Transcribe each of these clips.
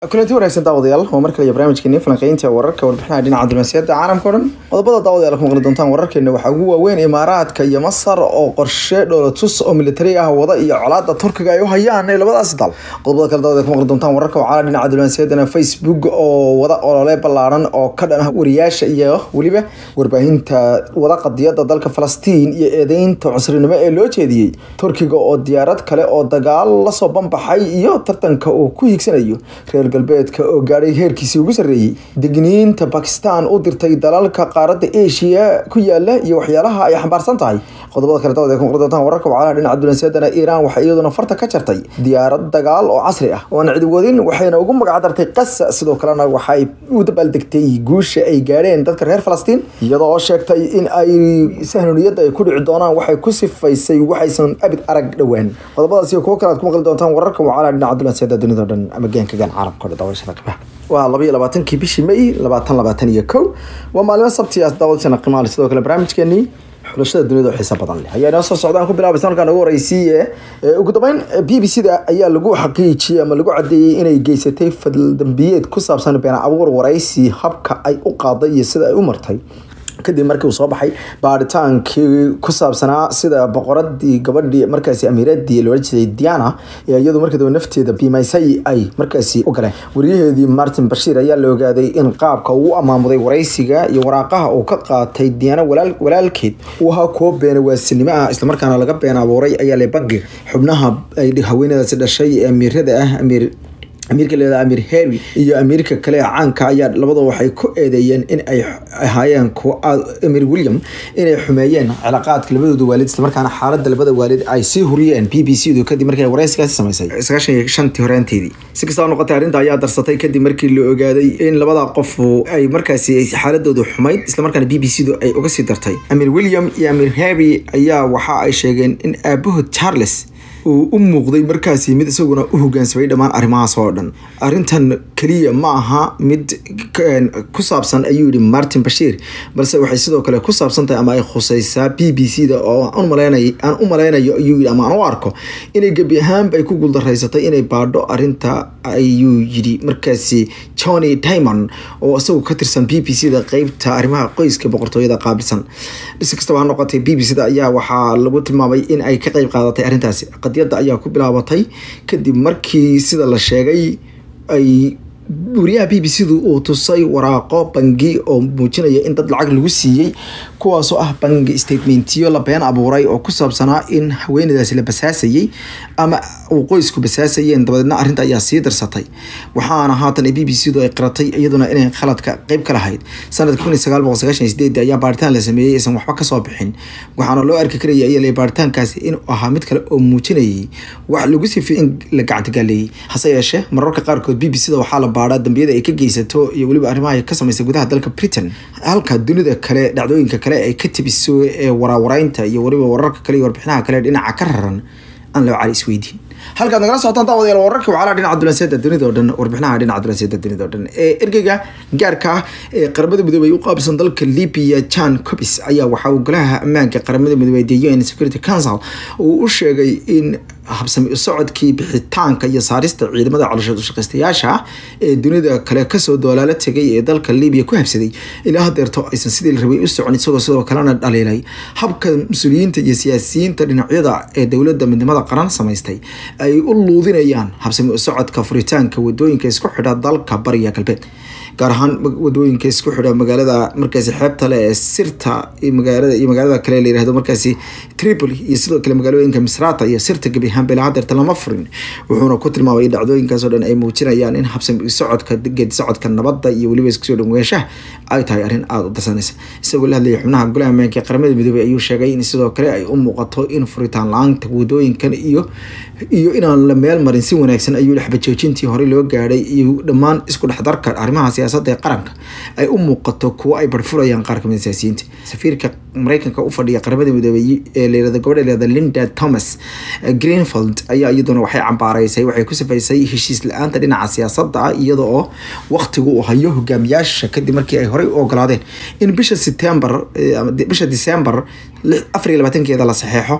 kulanti wanaagsan daawadayaal waa mar kale iyo barnaamijkeeni falanqeynta wararka warbixinaha dhinaca diblomaasiyadda caalamka o dhan qodobada daawadayaal ku maqli doontaan wararkeena waxaa ugu waaweyn imaaraadka iyo masar oo qorshe dhoolatus oo militari ah wada iyo colaada turkiga ay u hayaan ee labadaasi dal qodobada kale daawadayaal ku maqli doontaan wararka wacala dhinaca diblomaasiyaddana facebook oo wada olole ballaaran oo ka dhan ah wariyaasha iyo weliba warbaahinta wada qadiyada dalka falastiin iyo eedeynta cusrinimo ee loo jeediyey turkiga oo diyaarad kale oo dagaal lasoo banbaxay iyo tartanka uu ku hiigsanayo reer galbeedka oo gaadhay heerkiisii ugu sarreeyey degniinta bakistan u dirtay dalalka qaaradda asia ku yaala iyo waxyaalaha ay xambaarsan tahay qodobada kale dawad ay ku maqli doontaan wararka wacalaha dhinaca dulansiyaddana iiraan waxay iyaduna farta ka jartay diyaarad dagaal oo casri ah oo aan cidi wadin waxayna ugu magacdartay qasa sidoo kalena waxay u dabaaldegtay guusha ay gaadheen dadka reer falastiin iyadoo oo sheegtay in ay sahnuniyadda ay ku dhici doonaan waxay ku sifaysay waxaysan abid arag dhowaan qodobadaas iyo kuwo kale aad ku maqli doontaan wararka wacalaha dhinaca dulansiyaddada dunida o dhan ama geenka gaan caalamka o dhan daawashada qibaha waa laba iyo labaatankii bishii may labaatan labaatan iyo kow waa maalimo sabti ah daawadashana qimaale sidoo kale barnaamijkeenii xulashada dunida oo xiisa badan leh ayaa inoo soo socdaan ku bilaabay sanadkan ugu horeysiiye ugu dambeyn b b c da ayaa lagu xaqiijiyey ama lagu cadeeyey inay geysatay fadaldambiyeed ku saabsan been abuur waraysi habka ay u qaaday iyo sida ay u martay kadib markii uu soo baxay baaritaankii ku saabsanaa sida boqoradii gabadhii markaasi amiiradii loola jeeday diana ee iyadu markii dambe nafteeda biimaysay ay markaasi u galeen wariyaheedii martin bashiir ayaa la ogaaday in qaabka uu amaamuday waraysiga iyo waraaqaha uu ka qaatay diana walaalkeed uu ahaa kuwo beena waasinimo ah islamarkaana laga been abuuray ayaa le bangiga xubnaha ay haweenadaasi dhashay ee amiirada ah amiir amiirka leeda amir harry iyo amiirka kale caanka ayaa labada waxay ku eedeeyeen in ay ahaayeen kuwa amir william inay xumeeyeen cilaaqaadka labadooda waalid islamarkaana xaalada labada waalid ay sii huriyeen b b c du kadib markii waraysigaasi samaysay sagaashan iyo shantii horaanteedii si kastaba noqotay arrinta ayaa darsatay kadib markii la ogaaday in labada qof ay markaasi xaaladoodu xumayd islamarkaana b b c du ay uga sii dartay amir william iyo amir harry ayaa waxa ay sheegeen in aabahood charles uu u muuqday markaasi mid isaguna u hogaansamay dhammaan arrimahaas oo dhan arrintan keliya ma aha mid ku saabsan ayuu yihi martin bashiir balse waxay sidoo kale ku saabsan tahay ama ay khuseysaa b b c da oo aan u malaynayo ayuu yii ama aan u arko inay gebi ahaanba ay ku guuldaraysatay inay baadho arrinta ayuu yidhi markaasi johnny dimond oo isagu ka tirsan b b c da qeybta arrimaha qoyska boqortooyada qaabilsan si kastaba ha noqotay b b c da ayaa waxaa lagu tilmaamay in ay ka qeyb qaadatay arrintaasi qadiyadda ayaa ku bilaabatay kadib markii sida la sheegay ay wariyaha b b c du uu tusay waraaqo bangi oo muujinaya in dad lacag lagu siiyey kuwaasoo ah bangi statementiyo la been abuuray oo ku saabsanaa in haweenadaasi la basaasayey ama uu qoysku basaasayeen dabadeedna arrinta ayaa sii darsatay waxaana haatan b b c du ay qiratay iyaduna inay khaladka qeyb ka lahayd sanadka kun iyo sagaal boqol sagaashan iyo sideed ayaa baaritaan la sameeyey aysan waxba kasoo bixin waxaana loo arki karaya ayaa baaritaankaasi inuu ahaa mid kale oo muujinayay wax lagu sifay in la gacantigaaleeyey hase yeeshee mararka qaarkood b b c da waxaa la baadhaa dambiyada ay ka geysato iyo weliba arrimaha ay ka samaysay gudaha dalka britain halka dunida kale dhacdooyinka kale ay ka tibiso ee waraawareynta iyo weliba wararka kale iyo warbixinaha kale dhinaca ka raran aan loo cali isweydiin halkaad nagala socotaan daawadayaal wararka wacalaha dhinaca dulanseeda dunida o dhan warbixinaha dhinaca dulanseeda dunida o dhan ee ergeyga gaarka ah ee qaramada midoobey u qaabsan dalka libya jan cobis ayaa waxaa uu golaha ammaanka qaramada midoobey the un security council uu u sheegay in habsami u socodkii bixitaanka iyo saarista ciidamada calooshood ushaqaystayaasha ah ee dunida kale kasoo doolaala tegay ee dalka libiya ku habsaday ilaa hadeerto aysan sidii la rabay u socon isagoo sidoo kalena dhaliilay habka mas-uuliyiinta iyo siyaasiyiinta dhinacyada ee dowladda midnimada qaran samaystay ay u luudinayaan habsami u socodka furitaanka wadooyinka isku xidha dalka bariga galbeed gaar ahaan wadooyinka isku xidha magaalada markaasi xeebta le ee sirta magaalada iyo magaalada kale la yirahdo markaasi tripoli iyo sidoo kale magaalooyinka misrata iyo sirta gebi ahaan bela hadeerta lama furin wuxuuna ku tilmaamay in dhacdooyinkaasoo dhan ay muujinayaan in habsami socodka geedi socodka nabadda iyo weliba iskusoo dhaweeshaha ay tahay arrin aada u darsanaysa isagoo la hadlayay xubnaha golaha ammaanka ee qaramada midoobey ayuu sheegay in sidoo kale ay u muuqato in furitaan la-aanta wadooyinkan iyo iyo inaan la meel marin si wanaagsan ayuu xabajoojintii horey loo gaadhay iyo dhammaan isku dhexdarka arrimaha siyaasadda ee qaranka ay u muuqato kuwo ay barfurayaan qaar kamid siyaasiyiinta safiirka mareykanka u fadhiya qaramada midoobey ee layirahdo gabadha layirahdo linda thomas greenfield ayaa iyaduna waxay cambaaraysay waxay ku sifaysay heshiis la-aanta dhinaca siyaasadda ah iyada oo waqtigu uu hayo hogaamiyaasha kadib markii ay horey u ogolaadeen in bisha september bisha december afar iyo labaatankeeda la saxeexo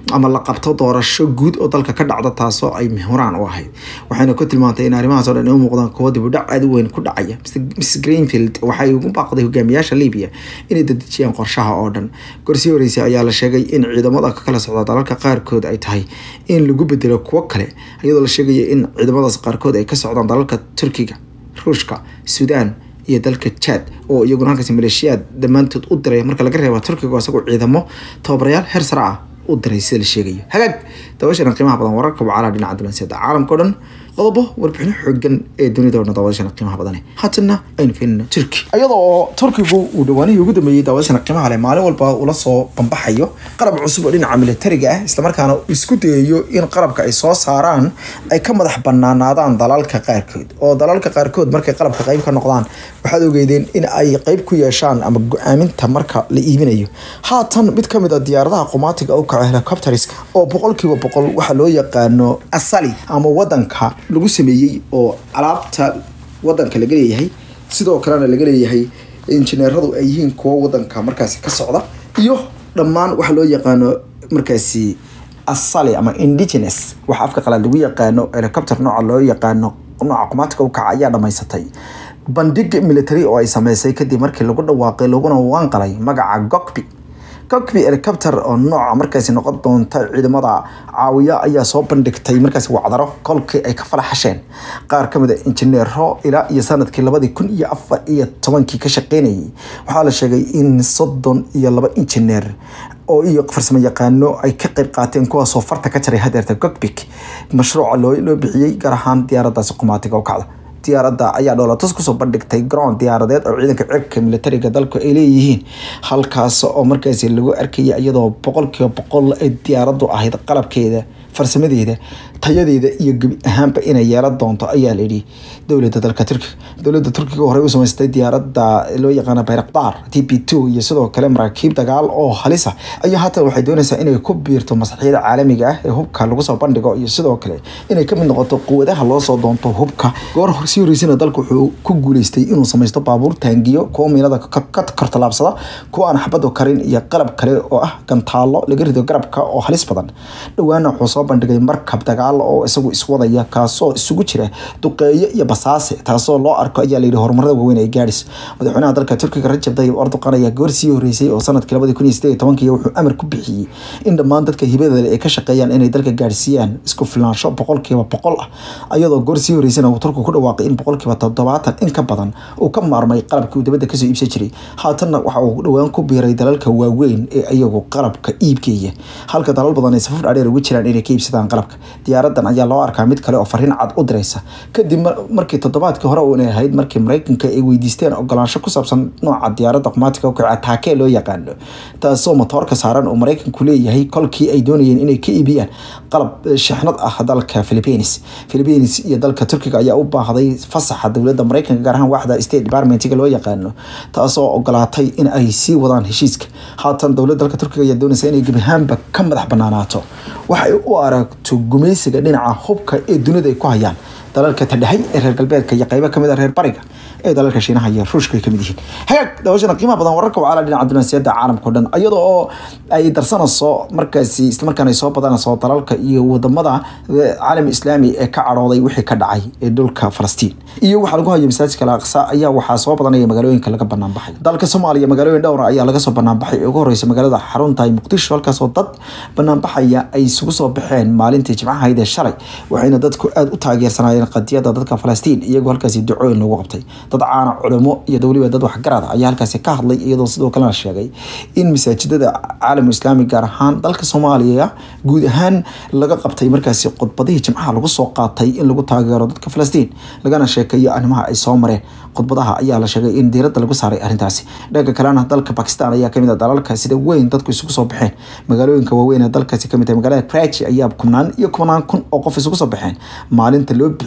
ama la qabto doorasho guud oo dalka ka dhacda taasoo ay mihuraan u ahayd waxayna ku tilmaantay in arrimahaas oo dhan u muuqdaan kuwo dibudhac aad u weyn ku dhacaya miss greenfield waxay ugu baaqday hogaamiyaasha libiya inay dadejiyaan qorshaha oo dhan gorsii horeysay ayaa la sheegay in ciidamada ka kala socda dalalka qaarkood ay tahay in lagu bedelo kuwo kale iyadoo la sheegaya in ciidamadaas qaarkood ay ka socdaan dalalka turkiga ruushka suudaan iyo dalka jad oo iyaguna halkaasi maleeshiyaad dhammaantood u diray marka laga reeba turkiga oo isagoo ciidamo tababarayaal heer sare ah u diray sida la sheegayo hagaag dabashana qiimaha badan wararka wacalaha dhinaca dulanseeda caalamka o dhan qodobo warbixino xoogan ee dunida odhan daawadashana qiimaha badane haatana aynu fiirino turki iyadoo oo turkigu uu dhawaanihii ugu dambeeyey daawadashana qiimaha leh maalin walba ula soo bambaxayo qalab cusub oo dhinaca militariga ah islamarkaana isku dayayo in qalabka ay soo saaraan ay ka madax banaanaadaan dalalka qaarkood oo dalalka qaarkood markay qalabka qayb ka noqdaan waxaad ogeydeen in ay qayb ku yeeshaan ama go-aaminta marka la iibinayo haatan mid kamid a diyaaradaha qumaatiga u kaco helicopteriska oo boqolkiiba boqol waxaa loo yaqaano asali ama wadanka lagu sameeyey oo alaabta wadanka laga leeyahay sidoo kalena laga leeyahay injineeradu ay yihiin kuwo wadanka markaasi ka socda iyo dhammaan waxa loo yaqaano markaasi asali ama indigenous waxa afka qalaad lagu yaqaano helicopter nooca loo yaqaano nooca qumaatiga u kaca ayaa dhamaysatay bandhig military oo ay sameysay kadib markii lagu dhawaaqay laguna waanqalay magaca gokbi gokbi helicopter oo nooca markaasi noqon doonta ciidamada caawiya ayaa soo bandhigtay markaasi wacdaro kolkii ay ka falaxasheen qaar kamid a injineero ilaa iyo sanadkii labadii kun iyo afar iyo tobankii ka shaqeynayay waxaa la sheegay in soddon iyo laba injineer oo iyo farsamo yaqaano ay ka qayb qaateen kuwaasoo farta ka jaray hadeerta gogbik mashruuca loo loo bixiyey gaar ahaan diyaaradaasi qumaatiga u kacda diyaaradda ayaa dhoolatus kusoo bandhigtay garoon diyaaradeed oo ciidanka cirka militariga dalku ay leeyihiin halkaas oo markaasi lagu arkaya iyadoo boqolkiiba boqol ay diyaaraddu ahayd qalabkeeda farsamadeeda tayadeeda iyo gebi ahaanba inay yeelan doonto ayaa layidhi dowladda dalka turkiga dowladda turkiga horey u samaystay diyaaradda loo yaqaana bayrakdaar t p two iyo sidoo kale maraakiib dagaal oo halisa ayaa haatan waxay doonaysaa inay ku biirto masraxyada caalamiga ah ee hubka lagu soo bandhigo iyo sidoo kale inay kamid noqoto quwadaha loo soo doonto hubka goor sii horeysana dalku wuxuu ku guuleystay inuu samaysto baabuur taangiyo kuwa miinada ka kortalaabsada kuwa aan xabadu karin iyo qalab kale oo ah gantaalo laga rido garabka oo halis badan dhowaana wuxuu soo bandhigay markab dagaal oo isagu iswadaya kaasoo isugu jira duqeeyo iyo basaase taasoo loo arko ayaa layidhi horumarada waaweyn ay gaadhis madaxweynaha dalka turkiga rajab tayyib erdoqan ayaa goor sii horeysay oo sanadkii labadii kun iyo sideed iyo tobankii wuxuu amar ku bixiyey in dhammaan dadka hibada ay ka shaqeeyaan inay dalka gaadhsiiyaan isku filaansho boqolkiiba boqol ah ayadoo goor sii horeysana uu turku ku dhawaaqay in boqolkiiba toddobaatan in ka badan uu ka maarmay qalabkii uu dibadda kasoo iibsan jiray haatanna waxa uu dhowaan ku biiray dalalka waaweyn ee iyagu qalabka iibgeeya halka dalal badan ay safaf dhaadheer ugu jiraan inay ka iibsadaan qalabka diyaaradan ayaa loo arkaa mid kale oo fariin cad u diraysa kadib markii toddobaadkii hore uuna ahayd markii maraykanka ay weydiisteen ogolaansho ku saabsan nooca diyaaradda qumaatiga ukaca taakee loo yaqaano taasoo matoorka saaran uu maraykanku leeyahay kolkii ay doonayeen inay ka iibiyaan qalab shixnad ah dalka philippines philippines iyo dalka turkiga ayaa u baahday fasaxa dowladda maraykanka gaar ahaan waaxda state departmentiga loo yaqaano taasoo ogolaatay in ay sii wadaan heshiiska haatan dowladda dalka turkiga ayaa doonaysa inay gebi ahaanba ka madax banaanaato waxay u aragto gumaysiga dhinaca hubka ee dunida ay ku hayaan dalalka tadhahay ee reer galbeedka iyo qaybo kamid a reer bariga ee dalalka shiinaha iyo ruushka ay kamid yihiin hagaag daawashana qiimaha badan wararka wacala dhinaca dunansiyada caalamka o dhan iyadoo oo ay darsanayso markaasi islamarkaana ay soo badanayso dalalka iyo wadamada caalam islaami ee ka cadhooday wixii ka dhacay ee dhulka falastiin iyo waxaa lagu hayo masaajidka al-aqsa ayaa waxaa soo badanaya magaalooyinka laga banaanbaxay dalka soomaaliya magaalooyin dhowra ayaa laga soo banaanbaxay ee ugu horeysa magaalada xarunta muqdisho halkaasoo dad banaanbaxaya ay isugu soo baxeen maalintii jimcahayd ee shalay waxayna dadku aada u taageersanaayeen qadiyada dadka falastiin iyagoo halkaasi ducooyin lagu qabtay dad caana culimo iyo weliba dad waxgarada ayaa halkaasi ka hadlay iyadoo sidoo kalena sheegay in masaajidada caalam islaami gaar ahaan dalka soomaaliya guud ahaan laga qabtay markaasi khudbadihii jimcaha lagu soo qaatay in lagu taageero dadka falastiin lagana sheekeeyo arrimaha ay soo mareen khudbadaha ayaa la sheegay in diiradda lagu saaray arrintaasi dhanka kalena dalka bakistan ayaa kamid a dalalka sida weyn dadku isugu soo baxeen magaalooyinka waaweyn ee dalkaasi kamid tahay magaalada krachi ayaa kubnaan iyo kubnaan kun oo qof isugu soo baxeen maalinta loo bixiyay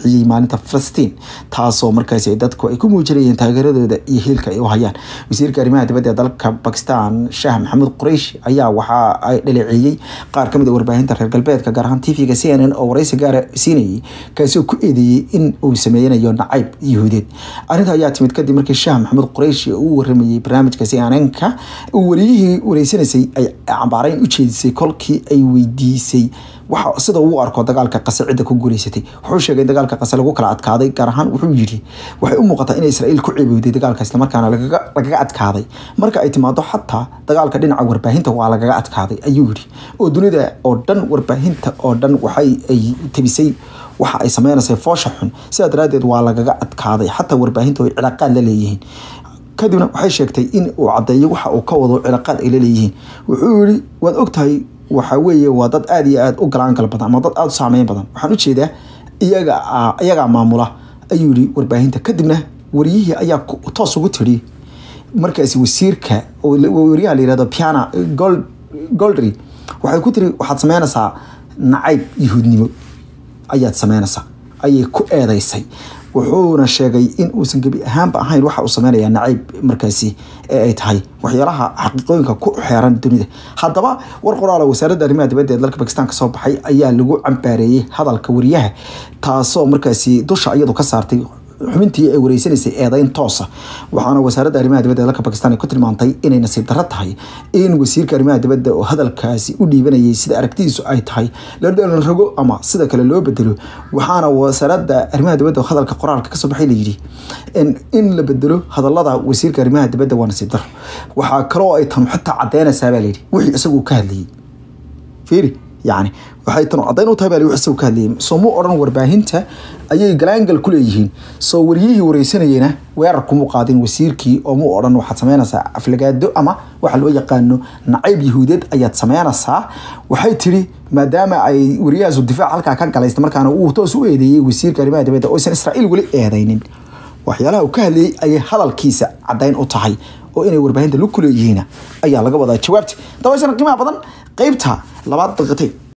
bixiyey maalinta falastiin taasoo markaasi dadku ay ku muujinayeen taageeradooda iyo hiilka ay u hayaan wasiirka arrimaha dibadda ee dalka bakistan shaah maxamuud quraysh ayaa waxa ay dhaleeceeyey qaar kamid a warbaahinta reer galbeedka gaar ahaan tvga c n n oo waraysi gaara siinayay kaasi oo ku eedeeyey in uu sameynayo nacayb yahuudeed arrinta ayaa timid kadib markii shaah maxamuud quraysh uu waramayey barnaamijka c n n-ka uu wariyihii wareysanaysay ay cambaarayn u jeedisay kolkii ay weydiisay waxa sida uu arko dagaalka qase cidda ku guuleysatay wuxuu sheegay in dagaalka qase lagu kala adkaaday gaar ahaan wuxuu yidhi waxay u muuqataa in israa'iil ku ceebowday dagaalka islamarkaana lagaga lagaga adkaaday marka ay timaado xataa dagaalka dhinaca warbaahinta waa lagaga adkaaday ayuu yidhi oo dunida oo dhan warbaahinta oo dhan waxay ay tabisay waxa ay sameynaysay foosha xun sidaa daraaddeed waa lagaga adkaaday xataa warbaahinta ay cilaaqaad la leeyihiin kadibna waxay sheegtay in uu caddeeyo waxa uu ka wado cilaaqaad ay la leeyihiin wuxuu yidhi waad ogtahay waxa weeye waa dad aada iyo aada u galaangal badan ama dad aada u saameyn badan waxaan ujeedaa iyaga iyagaa maamula ayuu yihi warbaahinta kadibna wariyihii ayaa toos ugu tiri markaasi wasiirka wariyaha la yihahdo piana gold goldry waxay ku tiri waxaad sameynaysaa nacayb yahuudnimo ayaad sameynaysaa ayay ku eedeysay wuxuuna sheegay in uusan gebi ahaanba ahayn waxa uu sameynaya nacayb markaasi ee ay tahay waxyaalaha xaqiiqooyinka ku xeeran dunida haddaba war qoraala wasaaradda arrimaha dibadda ee dalka bakistan ka soo baxay ayaa lagu cambaareeyey hadalka wariyaha taasoo markaasi dusha iyadu ka saartay xubintii ay wareysanaysay eedeyn toosa waxaana wasaaradda arrimaha dibadda ee dalka bakistan ay ku tilmaantay inay nasiib darro tahay in wasiirka arrimaha dibadda oo hadalkaasi u dhiibanayay sida aragtidiisu ay tahay la rogo ama sida kale loo bedelo waxaana wasaaradda arrimaha dibadda oo hadalka qoraalka kasoo baxay layidhi in la bedelo hadalada wasiirka arrimaha dibadda waa nasiib darro waxaa kaloo ay tan xitaa cadeynaysaa baa layidhi wixii isagu ka hadlayay fiiri yani waxay tan caddayn u tahay baa isagu ka hadlayay soo mu odhan warbaahinta ayay galaangal ku leeyihiin soo wariyihii wareysanayena weerar kuma qaadin wasiirkii oo mu odhan waxaad sameynaysaa aflagaado ama waxa loo yaqaano nacayb yahuudeed ayaad sameynaysaa waxay tiri maadaama ay wariyahaasu difaac halkaa ka galaysta markaana uu toos u eedeeyey wasiirka arrimaha dibadda oo aysan israa'iil weli eedaynin waxyaalaha uu ka hadlayay ayay hadalkiisa caddayn u tahay oo inay warbaahinta lug ku leeyihiin ayaa laga wadaa jawaabta dabaysana qiimaha badan qeybta labaad daqiiqatay